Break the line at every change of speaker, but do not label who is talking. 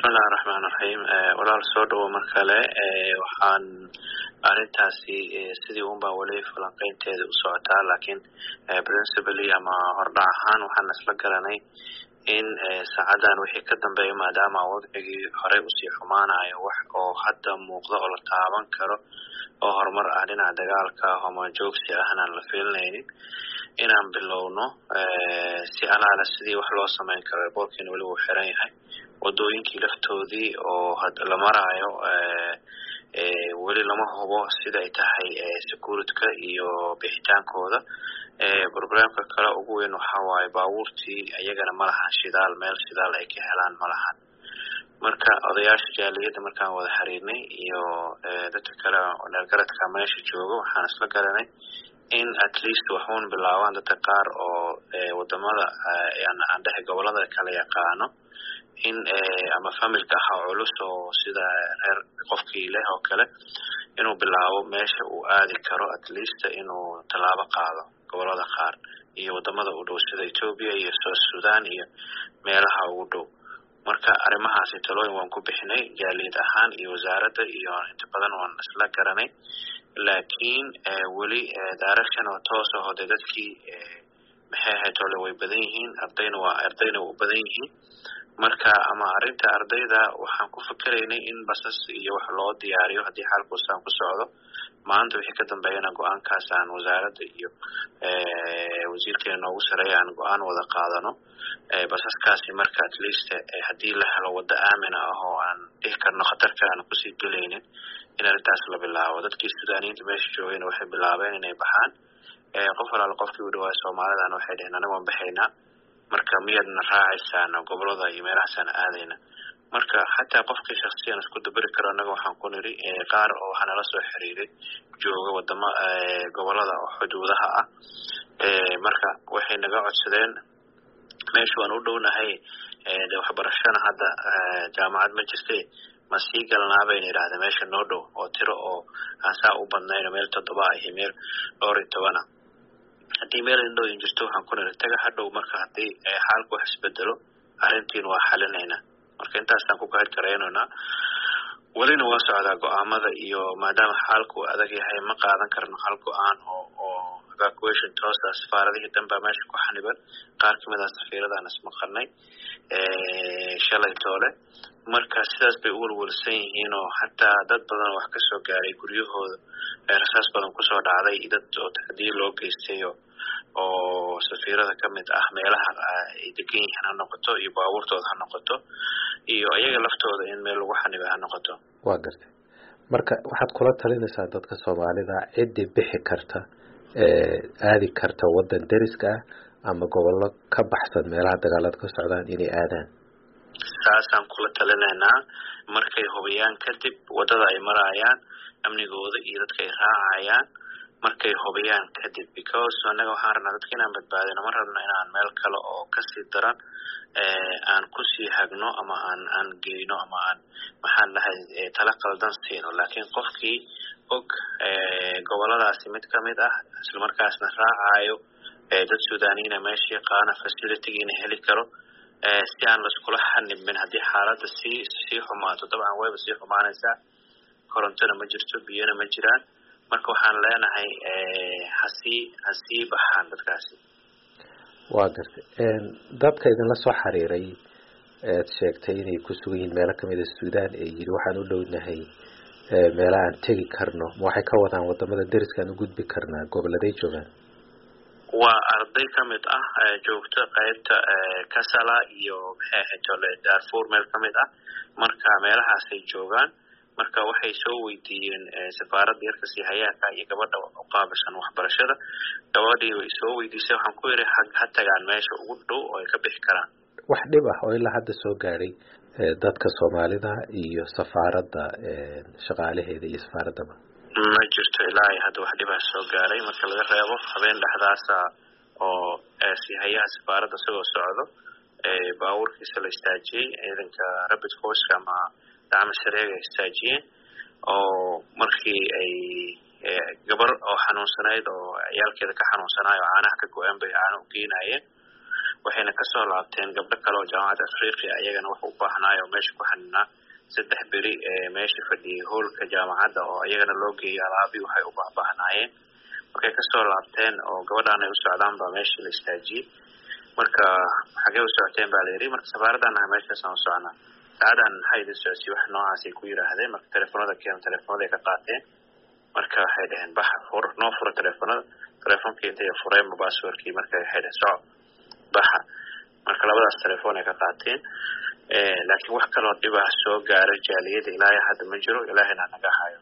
bismillahi raxmaan raxiim walaal soo dhawo mar kale waxaan arrintaasi sidii un baa weli falanqeynteeda u socotaa laakiin principally ama hordhac ahaan waxaan isla garanay in saacadan wixii ka dambeeya maadaama wadcigii horey usii xumaanayo wax oo hadda muuqda oo la taaban karo oo horumar ah dhinaca dagaalka homajoogsi ahna la fiilinaynin inaan bilowno si alaala sidii wax loo samayn karo boorkiina weli wuu xiran yahay wadooyinkii laftoodii oo la maraayo weli lama hubo sida ay tahay securityka iyo bixitaankooda problemka kale ugu weyn waxa waaye baabuurtii iyagana ma lahan shidaal meel shidaal ay ka helaan ma lahan marka odayaasha jaaliyadda markaan wada xiriirnay iyo dadka kale dheergaradka meesha jooga waxaan isla garanay in at least waxuun bilaabaan dadka qaar oo wadamada aan dhehe gobolada kala yaqaano in ama familka ahaa culus oo sida reer qofkii leh oo kale inuu bilaabo meesha uu aadi karo at least inuu tallaabo qaado gobolada qaar iyo wadamada u dhow sida ethoopia iyo south sudan iyo meelaha ugu dhow marka arrimahaasi talooyin waan ku bixinay jaaliyad ahaan iyo wasaaradda iyo inta badan waan isla garanay laakiin weli direction oo toos aho dee dadkii maxay ahayd ole way badan yihiin ardayna waa ardayna u badan yihiin marka ama arrinta ardayda waxaan ku fikeraynay in basas iyo wax loo diyaariyo haddii xaalkuusaan ku socdo maanta wixii ka dambeeyana go-aankaas aan wasaaradda iyo wasiirkeena noogu sareeya aan go-aan wada qaadano basaskaasi marka at least haddii la helo waddo aamina ah oo aan dhihi karno khatar kale aan kusii gelaynin in arrintaas la bilaabo dadkii sudaaniyiinta meesha joogayna waxay bilaabeen inay baxaan qof walaala qofkii u dhawaay soomaalidana waxay dheheen aniga waan baxaynaa marka miyaadna raacaysaan gobolada iyo meelahaasaan aadayna marka xataa qofkii shaksiyan isku daberi karo annaga waxaan ku niri qaar oo waxaa nala soo xiriiray jooga wadama gobolada oo xuduudaha ah marka waxay naga codsadeen meesha waan u dhownahay de waxbarashana hadda jaamacad ma jirte ma sii galnaa bayna yidhahdeen meesha noo dhow oo tiro oo aan saa u badnayno meel toddoba ah iyo meel dhowr iyo tobana haddii meel indhooyin jirto waxaan ku niri taga hadhow marka haddii xaalku wax isbedelo arrintiin waa xalinaynaa marka intaasaan ku kahir karaynaynaa welina waa socdaa go-aamada iyo maadaama xaalku adag yahay ma qaadan karno hal go-aan oo oo evacuation toosa safaaradihii danbaa meesha ku xaniban qaar kamid a safiiradaan ismaqalnay shalay toole marka sidaas bay u welwelsan yihiin oo xataa dad badan oo wax kasoo gaaray guryahooda rasaas badan kusoo dhacday dad oo tacdiye loo geystay oo safiirada kamid ah meelaha ay degan yihiin ha noqoto iyo baabuurtooda ha noqoto iyo iyaga laftooda in meel lagu xanibay ha noqoto
waa gartay marka waxaad kula talinaysaa dadka soomaalida ciddii bixi karta aadi karta waddan deriska ah ama gobollo ka baxsan meelaha dagaalada ka socdaan inay aadaan
saasaan kula talinaynaa markay hubiyaan kadib waddada ay marayaan amnigooda iyo dadka ay raacayaan markay hubiyaan kadib because annaga waxaan rabnaa dadka inaan badbaadino ma rabno inaan meel kale oo kasii daran aan kusii hagno ama aan aan geyno ama aan maxaan dhahay tala qaldan siino laakiin qofkii og goboladaasi mid kamid ah islamarkaasna raacayo dad sudaaniyiina meesha yaqaana facilitygiina heli karo si aan laiskula xanibin haddii xaaladda sii sii xumaato dabcan wayba sii xumaanaysaa korontona ma jirto biyona ma jiraan marka waxaan leenahay hasii hasii baxaan dadkaasi
waa gartay dadka idinla soo xiriiray ead sheegtay inay ku sugan yihiin meelo kamid a suudaan ee yidhi waxaan u dhownahay meela aan tegi karno ma waxay ka wadaan wadamada deriskaan u gudbi karnaa goboladay joogaan
waa arday kamid ah joogto qaybta kasala iyo maxay ahayd ole darfur meel kamid ah marka meelahaasay joogaan marka waxay soo weydiiyeen safaaradda yarka siihayaaka iyo gabadha u qaabilsan waxbarashada gabadhii way soo weydiisay waxaan ku yidhi ha tagaan meesha ugu dhow oo ay ka bixi karaan
wax dhib ah oo ilaa hadda soo gaadhay dadka soomaalida iyo safaaradda shaqaalaheeda iyo safaaraddaba
ma jirto ilaa ay hadda wax dhibaa soo gaaray marka laga reebo habeen dhexdaasa oo siihayaha safaaradda isagoo socdo baabuurkiisa la istaajiyey ciidanka rabid forceka ama dacmo sareega istaajiyeen oo markii ay gabar oo xanuunsanayd oo ciyaalkeeda ka xanuunsanayo caanaha ka go-een bay caano u geynayeen waxayna kasoo laabteen gabdho kale oo jaamacadda afriqiya iyagana wax u baahnaayo oo meesha ku xaninaa saddex beri meesha fadhiyay hoolka jaamacadda oo iyagana loo geeyay alaabi waxay u baahbaahnaayeen markay kasoo laabteen oo gabadhaan ay u socdaan baa meeshii la istaajiyey marka xagee u socoteen baa la yidhi marka safaaradan aha meeshaasaan u socnaa saacadan maxaa idin socodsiy wax noocaasay ku yidhaahdeen marka telefoonada keeno telefoonada ka qaateen marka waxay dhaheen baxa fur noo fura telefoonada telefonkii intay fureenba basswordkii marka waxay dhaheen soco baxa marka labadaas telefoon ay ka qaateen laakiin wax kaloo dhibah soo gaara jaaliyada ilaahay hadda ma jiro ilaahayna naga hayo